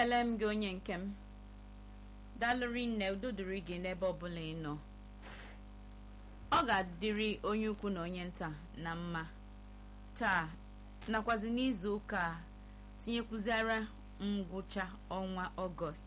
ekele m gị onye nke m dalụri nne udo dịrị gị n'ebe ọbụla ị nọ ọ ga-adịrị onye ukwu na onye nta na mma taa nakwazi n'izu ụka a tinyekwuziara ngwụcha ọnwa ọgọst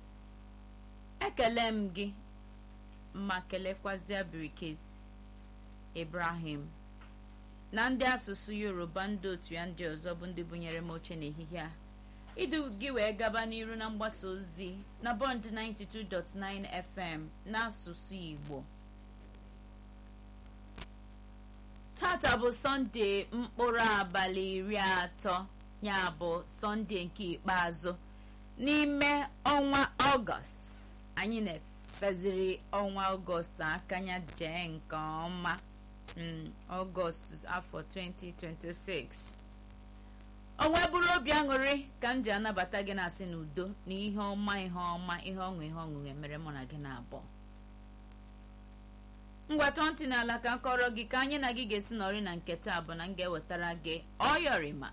ekele m gị ma kelekwazia birikes ibrahim na ndị asụsụ yoruba ndị otu ya ndị ọzọ bụ ndị bunyere m oche n'ehihie a idu gị wee gaba n'iru na mgbasa ozi na bọnd 92.9 fm n'asụsụ igbo tata bụ sọnde mkpụrụ abalị iri atọ ya bụ sọnde nke ikpeazụ n'ime ọnwa ọgọst anyị na-efeziri ọnwa ọgọst aka ya jee nke ọma ọgọst afọ 2026 onwe bụrụ obi aṅụrị ka m ji anabata gị na-asị n'udo na ihe ọma ihe ọma ihe ọṅụ ihe ọṅụ emere mụ na gị na-abụọ ngwatọ ntị n'ala ka kọrọ gị ka anyị na gị ga-esi nọrị na nke taa bụ na m ga-ewetara gị ọyọrịma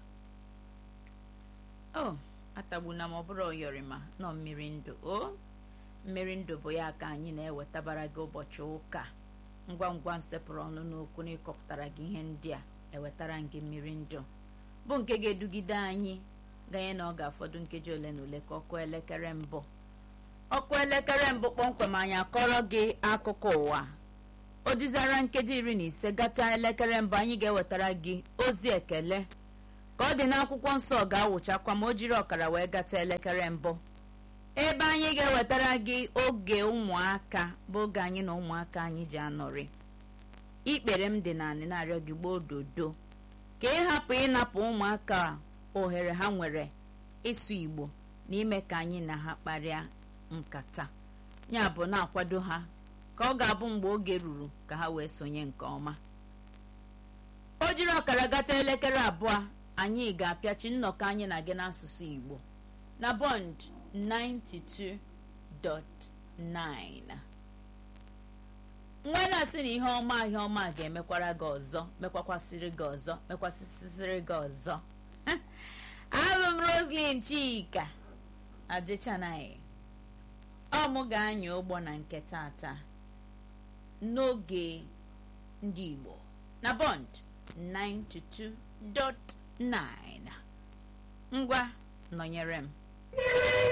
o atagbuna m ọ bụrụ ọyọrịma nọ mmiri ndụ o mmiri ndụ bụ ya ka anyị na-ewetabara gị ụbọchị ụka ngwa ngwa nsepụrụ ọnụ n'okwu na ịkọpụtara gị ihe ndị a ewetara gị mmiri ndụ bụ nke ga-edugide anyị ganye na ọ ga-afọdụ nkeji ole na ole ka ọkụ elekere mbụ ọkụ elekere mbụ kpọmkwem anyị akọrọ gị akụkọ ụwa o jizara nkeji iri na ise gata elekere mbụ anyị ga-ewetara gị ozi ekele ka ọ dị n'akwụkwọ nsọ ga-awụchakwa ma o jiri ọkara wee gata elekere mbụ ebe anyị ga-ewetara gị oge ụmụaka bụ oge anyị na ụmụaka anyị ji anọrị ikpere m dị naanị na-arịọ gị gboo dodo ka ị hapụ ịnapụ ụmụaka ohere ha nwere ịsụ igbo na ime ka anyị na ha kparịa nkata ya bụ na-akwado ha ka ọ ga-abụ mgbe oge ruru ka ha wee sonye nke ọma o jiri ọkara gata elekere abụọ anyị ga-apịachi nnọkọ anyị na gị n'asụsụ igbo na bond 92.9 nwa na-asị na ihe ọma ihe ọma ga-emekwara gị ọzọ mekwakwasịrị gị ọzọ mekwasịsịrị gị ọzọ abụ m roslyn chika adịchanaghị ọ mụ ga-anya ụgbọ na nke tata n'oge ndị igbo na bond 92.9 ngwa nọnyere m